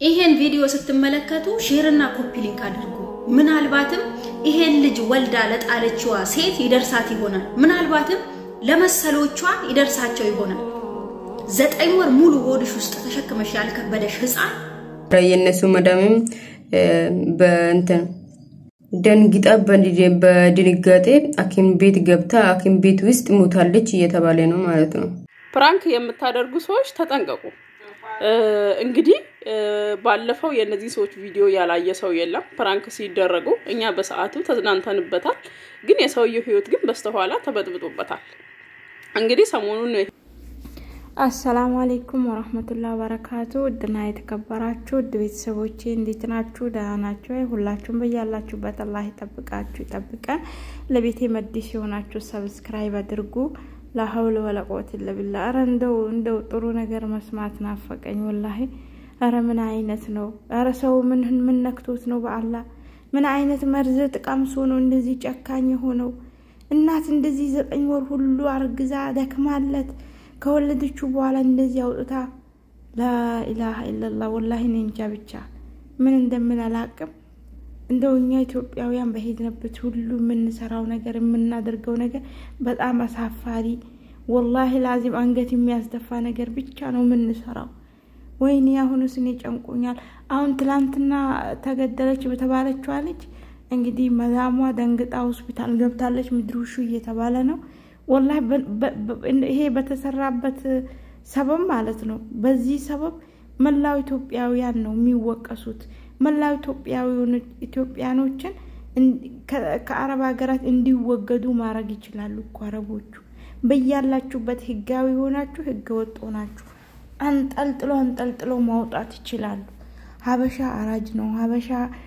ይሄን ቪዲዮ ስትመለከቱ ሼርና ኮፒ ሊንክ አድርጉ። ምናልባትም ይሄን ልጅ ወልዳ ለጣለችዋ ሴት ይደርሳት ይሆናል። ምናልባትም ለመሰሎቿ ይደርሳቸው ይሆናል። ዘጠኝ ወር ሙሉ ሆድሽ ውስጥ ተሸክመሽ ያልከበደሽ ህፃን የእነሱ መዳምም በእንትን ደንግጣ በድንጋጤ ሐኪም ቤት ገብታ ሐኪም ቤት ውስጥ ሞታለች እየተባለ ነው ማለት ነው። ፕራንክ የምታደርጉ ሰዎች ተጠንቀቁ። እንግዲህ ባለፈው የእነዚህ ሰዎች ቪዲዮ ያላየ ሰው የለም። ፕራንክ ሲደረጉ እኛ በሰዓቱ ተዝናንተንበታል፣ ግን የሰውየው ህይወት ግን በስተኋላ ተበጥብጦበታል። እንግዲህ ሰሞኑን አሰላሙ አሌይኩም ወረህመቱላ ወበረካቱ። ውድና የተከበራችሁ ውድ ቤተሰቦቼ እንዴት ናችሁ? ደህና ናቸው? ሁላችሁም በያላችሁበት አላህ ይጠብቃችሁ ይጠብቀን። ለቤቴ መዲስ የሆናችሁ ሰብስክራይብ አድርጉ። ላሀውል ወለቆት ለብላ። ኧረ እንደው እንደው ጥሩ ነገር መስማት ናፈቀኝ ወላሂ። ኧረ ምን አይነት ነው? ኧረ ሰው ምን ምን ነክቶት ነው? በአላህ ምን አይነት መርዝ ጥቀምሶ ነው እንደዚህ ጨካኝ የሆነው? እናት እንደዚህ ዘጠኝ ወር ሁሉ አርግዛ ደክማለት ከወለደችው በኋላ እንደዚህ አውጥታ ላኢላሀ ኢለላህ ወላሂ እኔ እንጃ ብቻ ምን እንደምን አላቅም። እንደው እኛ ኢትዮጵያውያን በሄድንበት ሁሉ የምንሰራው ነገር የምናደርገው ነገር በጣም አሳፋሪ ወላሂ ላዚም አንገት የሚያስደፋ ነገር ብቻ ነው የምንሰራው። ወይኔ አሁንስ እኔ ጨንቆኛል። አሁን ትላንትና ተገደለች በተባለችዋ ልጅ እንግዲህ መዳሟ ደንግጣ ሆስፒታል ገብታለች። ምድሩሹ እየተባለ ነው ወላሂ ይሄ በተሰራበት ሰበብ ማለት ነው። በዚህ ሰበብ መላው ኢትዮጵያውያን ነው የሚወቀሱት። መላው ኢትዮጵያኖችን ከአረብ ሀገራት እንዲወገዱ ማድረግ ይችላሉ እኮ አረቦቹ። በያላችሁበት ህጋዊ ሆናችሁ ህገ ወጥ ሆናችሁ አንጠልጥሎ አንጠልጥሎ ማውጣት ይችላሉ። ሀበሻ አራጅ ነው፣ ሀበሻ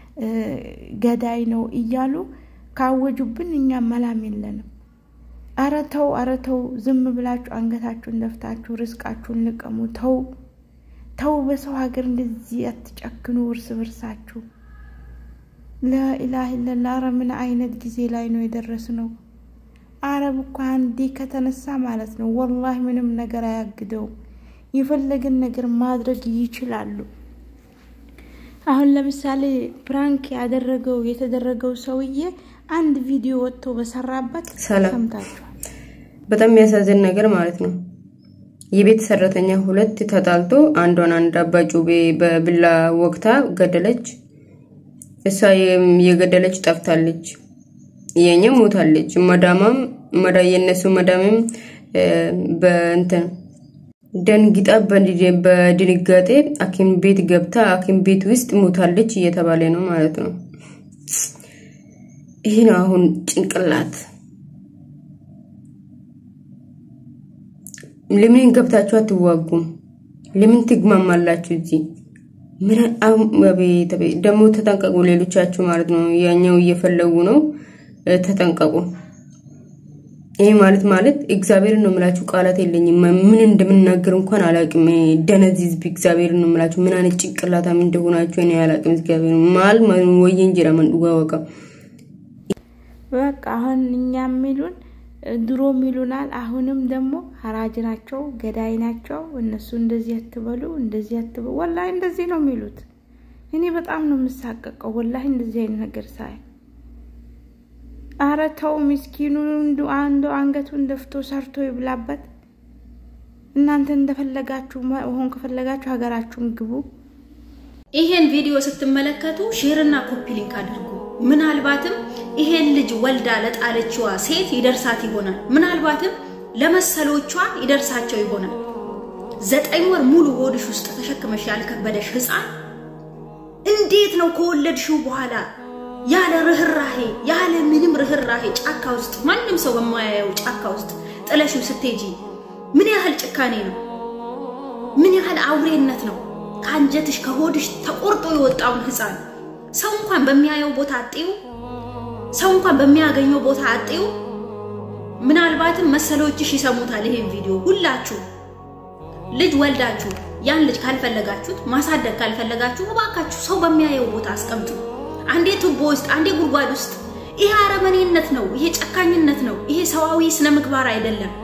ገዳይ ነው እያሉ ካወጁብን እኛ መላም የለንም። አረ ተው፣ አረ ተው፣ ዝም ብላችሁ አንገታችሁን ደፍታችሁ ርስቃችሁን ልቀሙ። ተው ተው፣ በሰው ሀገር እንደዚህ አትጨክኑ እርስ በርሳችሁ። ላኢላህ ኢለላ። አረ ምን አይነት ጊዜ ላይ ነው የደረስነው? አረብ እኮ አንዴ ከተነሳ ማለት ነው ወላሂ ምንም ነገር አያግደውም። የፈለገን ነገር ማድረግ ይችላሉ። አሁን ለምሳሌ ፕራንክ ያደረገው የተደረገው ሰውዬ አንድ ቪዲዮ ወጥቶ በሰራበት ሰምታችኋል። በጣም የሚያሳዝን ነገር ማለት ነው። የቤት ሰራተኛ ሁለት ተጣልቶ አንዷን አንድ አባ ጩቤ በብላ ወቅታ ገደለች። እሷ የገደለች ጠፍታለች፣ የኛ ሞታለች። መዳማም የእነሱ መዳምም በእንትን ደንግጣ በድንጋጤ ሐኪም ቤት ገብታ ሐኪም ቤት ውስጥ ሞታለች እየተባለ ነው ማለት ነው። ይህ ነው አሁን ጭንቅላት። ለምን ገብታችሁ አትዋጉም? ለምን ትግማማላችሁ? እዚህ ምን ደግሞ ተጠንቀቁ። ሌሎቻችሁ ማለት ነው ያኛው እየፈለጉ ነው፣ ተጠንቀቁ። ይሄ ማለት ማለት እግዚአብሔር ነው የምላችሁ፣ ቃላት የለኝም። ምን እንደምናገር እንኳን አላቅም። ደነዚህ ህዝብ እግዚአብሔር ነው የምላችሁ። ምን አይነት ጭንቅላታም እንደሆናችሁ እኔ አላቅም። እግዚአብሔር ማል ወይ እንጀራ መንዋወቃ በቃ አሁን እኛ የሚሉን ድሮ ሚሉናል። አሁንም ደግሞ ሀራጅ ናቸው፣ ገዳይ ናቸው። እነሱ እንደዚህ አትበሉ፣ እንደዚህ አትበሉ። ወላሂ እንደዚህ ነው የሚሉት። እኔ በጣም ነው የምሳቀቀው ወላሂ እንደዚህ አይነት ነገር ሳይ። አረ ተው ምስኪኑ አንዱ አንገቱን ደፍቶ ሰርቶ ይብላበት። እናንተ እንደፈለጋችሁ መሆን ከፈለጋችሁ ሀገራችሁን ግቡ። ይሄን ቪዲዮ ስትመለከቱ ሼርና ኮፒ ሊንክ አድርጉ። ምናልባትም ይሄን ልጅ ወልዳ ለጣለችዋ ሴት ይደርሳት ይሆናል። ምናልባትም ለመሰሎቿ ይደርሳቸው ይሆናል። ዘጠኝ ወር ሙሉ ሆድሽ ውስጥ ተሸክመሽ ያልከበደሽ ህፃን እንዴት ነው ከወለድሽው በኋላ ያለ ርህራሄ ያለ ምንም ርህራሄ ጫካ ውስጥ ማንም ሰው በማያየው ጫካ ውስጥ ጥለሽው ስትሄጂ ምን ያህል ጭካኔ ነው? ምን ያህል አውሬነት ነው? ከአንጀትሽ ከሆድሽ ተቆርጦ የወጣውን ህፃን ሰው እንኳን በሚያየው ቦታ አጤው ሰው እንኳን በሚያገኘው ቦታ አጤው። ምናልባትም መሰሎችሽ ይሰሙታል ይሄን ቪዲዮ። ሁላችሁ ልጅ ወልዳችሁ ያን ልጅ ካልፈለጋችሁት ማሳደግ ካልፈለጋችሁ እባካችሁ ሰው በሚያየው ቦታ አስቀምጡ። አንዴ ቱቦ ውስጥ፣ አንዴ ጉድጓድ ውስጥ። ይሄ አረመኔነት ነው። ይሄ ጨካኝነት ነው። ይሄ ሰዋዊ ስነ ምግባር አይደለም።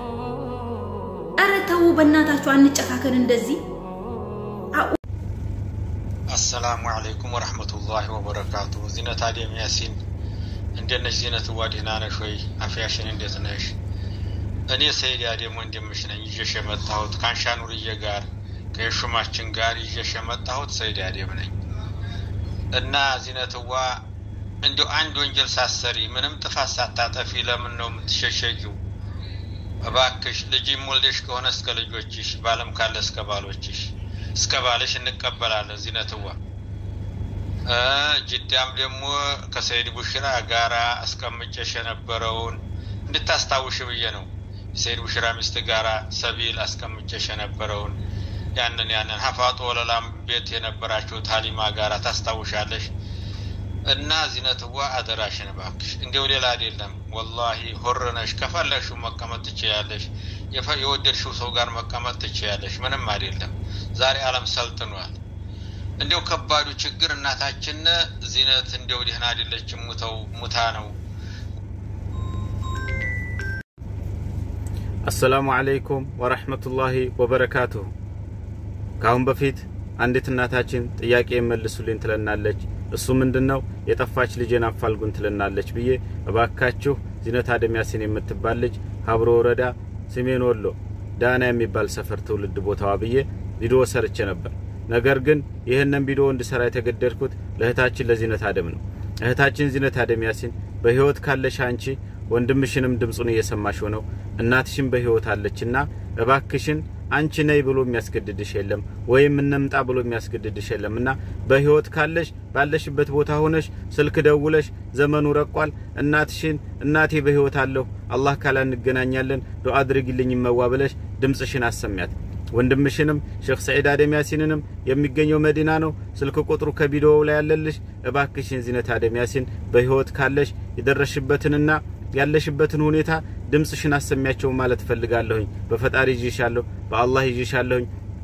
ኧረ ተው በእናታችሁ አንጨካከን እንደዚህ አሰላሙ አለይኩም ወረህመቱላሂ ወበረካቱ። ዚነት አደም ያሲን እንዴት ነሽ? ዚነት ዋ ደህና ነሽ ወይ? አፍያሽን እንዴት ነሽ? እኔ ሰይድ አደም ወንድምሽ ነኝ። ይዤሽ የመጣሁት ከአንሻ ኑርዬ ጋር ከየሹማችን ጋር ይዤሽ የመጣሁት ሰይድ አደም ነኝ እና ዚነትዋ እንዲሁ አንድ ወንጀል ሳሰሪ ምንም ጥፋት ሳታጠፊ ለምን ነው የምትሸሸጊው? እባክሽ ልጅም ወልደሽ ከሆነ እስከ ልጆችሽ፣ ባለም ካለ እስከ ባሎችሽ እስከ ባልሽ እንቀበላለን። ዚነትዋ ጅዳም ደግሞ ከሰይድ ቡሽራ ጋራ አስቀምጨሽ የነበረውን እንድታስታውሽ ብዬ ነው። የሰይድ ቡሽራ ሚስት ጋራ ሰቢል አስቀምጨሽ የነበረውን ያንን ያንን ሀፋጦ ወለላም ቤት የነበራችሁት ሀሊማ ጋራ ታስታውሻለሽ። እና ዚነትዋ አደራሽን እባክሽ፣ እንዲው ሌላ አይደለም። ወላሂ ሆርነሽ ከፈለግሽው መቀመጥ ትችያለሽ። የወደድሽው ሰው ጋር መቀመጥ ትችያለሽ። ምንም አይደለም። ዛሬ ዓለም ሰልጥኗል። እንዲው ከባዱ ችግር እናታችን ዚነት እንዲው ደህና አይደለችም፣ ሙተው ሙታ ነው። አሰላሙ አለይኩም ወረሕመቱላሂ ወበረካቱሁ። ከአሁን በፊት አንዲት እናታችን ጥያቄ መልሱልኝ ትለናለች። እሱ ምንድን ነው የጠፋች ልጄን አፋልጉን ትለናለች ብዬ እባካችሁ ዚነት አደም ያሲን የምትባል ልጅ ሀብሮ ወረዳ ሰሜን ወሎ ዳና የሚባል ሰፈር ትውልድ ቦታዋ ብዬ ቪዲዮ ሰርቼ ነበር። ነገር ግን ይህንን ቪዲዮ እንድሰራ የተገደድኩት ለእህታችን ለዚነት አደም ነው። እህታችን ዚነት አደም ያሲን በህይወት ካለሽ አንቺ ወንድምሽንም ድምፁን እየሰማሽ ሆነው እናትሽን በህይወት አለችና እባክሽን አንቺ ነይ ብሎ የሚያስገድድሽ የለም፣ ወይም እንምጣ ብሎ የሚያስገድድሽ የለም እና በህይወት ካለሽ ባለሽበት ቦታ ሆነሽ ስልክ ደውለሽ ዘመኑ ረቋል፣ እናትሽን እናቴ በህይወት አለሁ አላህ ካላ እንገናኛለን ዱዓ አድርጊልኝ መዋ ብለሽ ድምፅሽን አሰሚያት። ወንድምሽንም ሼክ ሰዒድ አደም ያሲንንም የሚገኘው መዲና ነው። ስልክ ቁጥሩ ከቪዲዮው ላይ ያለልሽ። እባክሽን ዚነት አደም ያሲን በህይወት ካለሽ የደረሽበትንና ያለሽበትን ሁኔታ ድምፅሽን አሰሚያቸው ማለት እፈልጋለሁኝ። በፈጣሪ ይዤሻለሁ፣ በአላህ ይዤሻለሁኝ።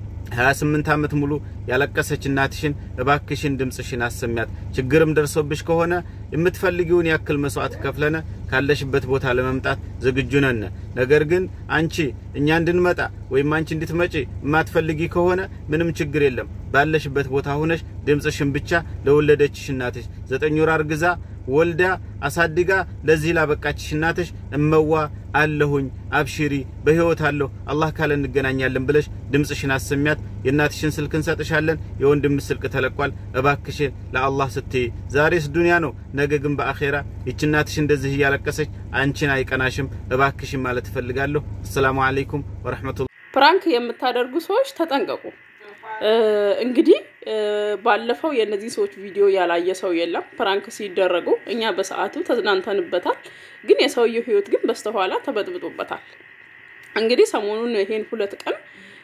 28 ዓመት ሙሉ ያለቀሰች እናትሽን እባክሽን ድምፅሽን አሰሚያት። ችግርም ደርሶብሽ ከሆነ የምትፈልጊውን ያክል መስዋዕት ከፍለነ ካለሽበት ቦታ ለመምጣት ዝግጁ ነን። ነገር ግን አንቺ እኛ እንድንመጣ ወይም አንቺ እንድትመጪ የማትፈልጊ ከሆነ ምንም ችግር የለም። ባለሽበት ቦታ ሆነሽ ድምፅሽን ብቻ ለወለደችሽ እናትሽ ዘጠኝ ወር አርግዛ ወልዳ አሳድጋ ለዚህ ላበቃችሽ እናትሽ እመዋ አለሁኝ አብሽሪ በህይወት አለሁ አላህ ካለ እንገናኛለን ብለሽ ድምፅሽን አሰሚያት። የእናትሽን ስልክ እንሰጥሻለን። የወንድም ስልክ ተለቋል። እባክሽን ለአላህ ስትይ ዛሬስ ዱንያ ነው፣ ነገ ግን በአኼራ ይች እናትሽ እንደዚህ እያለቀሰች አንቺን አይቀናሽም። እባክሽን ማለት እፈልጋለሁ። አሰላሙ አለይኩም ወረሕመቱላህ። ፕራንክ የምታደርጉ ሰዎች ተጠንቀቁ። እንግዲህ ባለፈው የእነዚህ ሰዎች ቪዲዮ ያላየ ሰው የለም። ፕራንክ ሲደረጉ እኛ በሰዓቱ ተዝናንተንበታል፣ ግን የሰውየው ህይወት ግን በስተኋላ ተበጥብጦበታል። እንግዲህ ሰሞኑን ይሄን ሁለት ቀን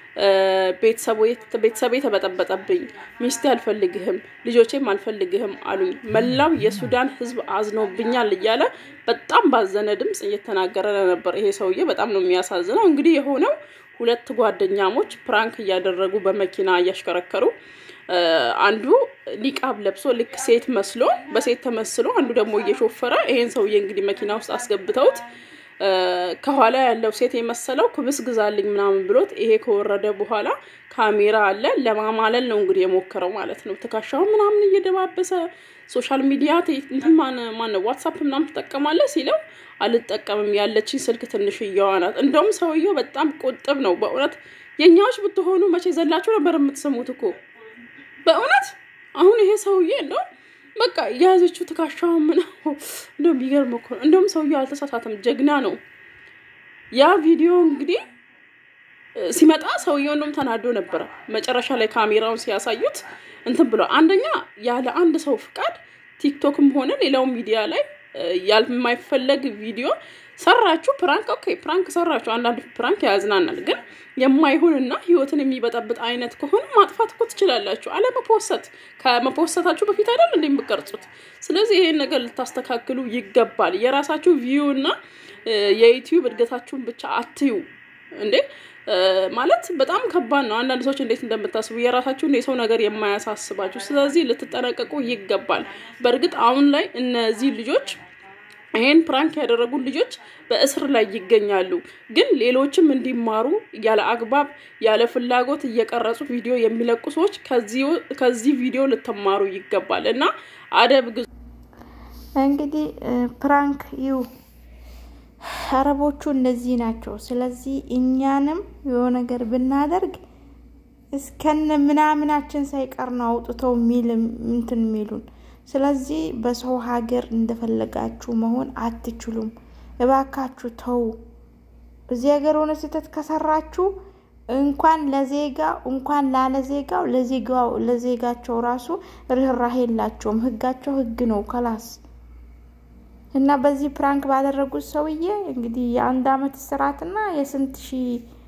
ቤተሰቤ ተበጠበጠብኝ፣ ሚስቴ አልፈልግህም፣ ልጆቼም አልፈልግህም አሉኝ፣ መላው የሱዳን ህዝብ አዝኖብኛል እያለ በጣም ባዘነ ድምፅ እየተናገረ ነበር። ይሄ ሰውዬ በጣም ነው የሚያሳዝነው። እንግዲህ የሆነው ሁለት ጓደኛሞች ፕራንክ እያደረጉ በመኪና እያሽከረከሩ አንዱ ኒቃብ ለብሶ ልክ ሴት መስሎ በሴት ተመስሎ፣ አንዱ ደግሞ እየሾፈረ ይሄን ሰውዬ እንግዲህ መኪና ውስጥ አስገብተውት ከኋላ ያለው ሴት የመሰለው ክብስ ግዛልኝ ምናምን ብሎት ይሄ ከወረደ በኋላ ካሜራ አለ ለማማለል ነው እንግዲህ የሞከረው ማለት ነው። ትከሻው ምናምን እየደባበሰ ሶሻል ሚዲያ እንትን ማን ዋትሳፕ ምናምን ትጠቀማለህ ሲለው አልጠቀምም ያለችኝ ስልክ ትንሽዬዋ ናት። እንደውም ሰውየው በጣም ቁጥብ ነው በእውነት። የእኛዎች ብትሆኑ መቼ ዘላችሁ ነበር የምትሰሙት እኮ በእውነት። አሁን ይሄ ሰውዬ እንደው በቃ የያዘችው ትከሻው ምናምን እንደውም ቢገርም እኮ ነው። እንደውም ሰውየው አልተሳሳተም፣ ጀግና ነው። ያ ቪዲዮ እንግዲህ ሲመጣ ሰውየው እንደውም ተናዶ ነበረ። መጨረሻ ላይ ካሜራውን ሲያሳዩት እንትን ብሎ አንደኛ ያለ አንድ ሰው ፍቃድ ቲክቶክም ሆነ ሌላው ሚዲያ ላይ ያልማይፈለግ ቪዲዮ ሰራችሁ። ፕራንክ ኦኬ፣ ፕራንክ ሰራችሁ። አንዳንድ ፕራንክ ያዝናናል፣ ግን የማይሆንና ህይወትን የሚበጠብጥ አይነት ከሆነ ማጥፋት እኮ ትችላላችሁ። አለመፖሰት ከመፖሰታችሁ በፊት አይደል እንደ የምቀርጹት። ስለዚህ ይሄን ነገር ልታስተካክሉ ይገባል። የራሳችሁ ቪዩ እና የዩቲዩብ እድገታችሁን ብቻ አትዩ እንዴ ማለት በጣም ከባድ ነው። አንዳንድ ሰዎች እንዴት እንደምታስቡ የራሳችሁን የሰው ነገር የማያሳስባችሁ፣ ስለዚህ ልትጠነቀቁ ይገባል። በእርግጥ አሁን ላይ እነዚህ ልጆች ይህን ፕራንክ ያደረጉ ልጆች በእስር ላይ ይገኛሉ። ግን ሌሎችም እንዲማሩ ያለ አግባብ ያለ ፍላጎት እየቀረጹ ቪዲዮ የሚለቁ ሰዎች ከዚህ ቪዲዮ ልትማሩ ይገባል እና አደብ ግዙ። እንግዲህ ፕራንክ ይው አረቦቹ እንደዚህ ናቸው። ስለዚህ እኛንም የሆነ ነገር ብናደርግ እስከነ ምናምናችን ሳይቀር ነው አውጥተው ሚል እንትን የሚሉን። ስለዚህ በሰው ሀገር እንደፈለጋችሁ መሆን አትችሉም። እባካችሁ ተው። እዚህ ሀገር ሆነ ስህተት ከሰራችሁ እንኳን ለዜጋ እንኳን ላለ ዜጋው ለዜጋው ለዜጋቸው ራሱ ርኅራሄ የላቸውም። ህጋቸው ህግ ነው ከላስ እና በዚህ ፕራንክ ባደረጉት ሰውዬ እንግዲህ የአንድ አመት እስራትና የስንት ሺህ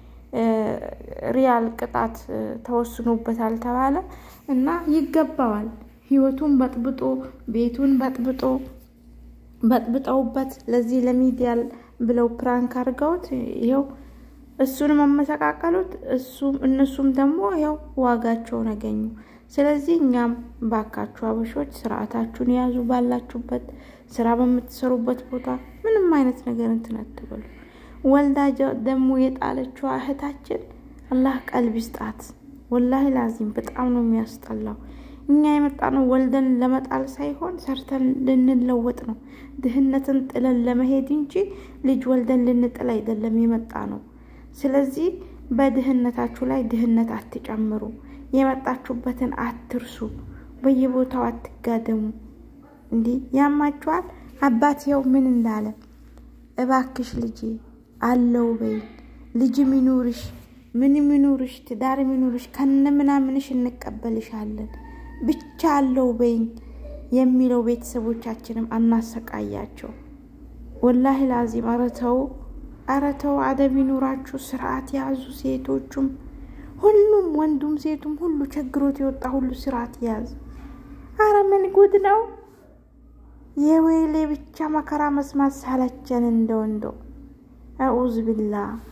ሪያል ቅጣት ተወስኖበታል ተባለ እና ይገባዋል። ህይወቱን በጥብጦ ቤቱን በጥብጦ በጥብጠውበት ለዚህ ለሚዲያ ብለው ፕራንክ አድርገውት ይኸው እሱን መመሰቃቀሉት እሱም እነሱም ደግሞ ያው ዋጋቸውን አገኙ። ስለዚህ እኛም ባካችሁ አበሾች ስርዓታችሁን የያዙ ባላችሁበት ስራ በምትሰሩበት ቦታ ምንም አይነት ነገር እንትን አትበሉ። ወልዳ ደግሞ የጣለችው እህታችን አላህ ቀልብ ይስጣት። ወላሂ ላዚም በጣም ነው የሚያስጠላው። እኛ የመጣ ነው ወልደን ለመጣል ሳይሆን ሰርተን ልንለወጥ ነው። ድህነትን ጥለን ለመሄድ እንጂ ልጅ ወልደን ልንጥል አይደለም የመጣ ነው። ስለዚህ በድህነታችሁ ላይ ድህነት አትጨምሩ። የመጣችሁበትን አትርሱ። በየቦታው አትጋደሙ። እንዲህ ያማችኋል። አባትየው ምን እንዳለ እባክሽ ልጄ አለው በይ ልጅ ሚኑርሽ ምን ሚኑርሽ ትዳር ሚኑርሽ ከነ ምናምንሽ እንቀበልሻለን ብቻ አለው በይኝ የሚለው ቤተሰቦቻችንም አናሰቃያቸው። ወላሂ ላዚም አረተው አረተው አደብ ይኑራችሁ። ስርዓት ያዙ። ሴቶቹም ሁሉም ወንዱም ሴቱም ሁሉ ቸግሮት የወጣ ሁሉ ስርዓት ያዝ። አረ ምን ጉድ ነው! የወይሌ ብቻ መከራ መስማት ሳለቸን እንደው እንደው አዑዝ ቢላህ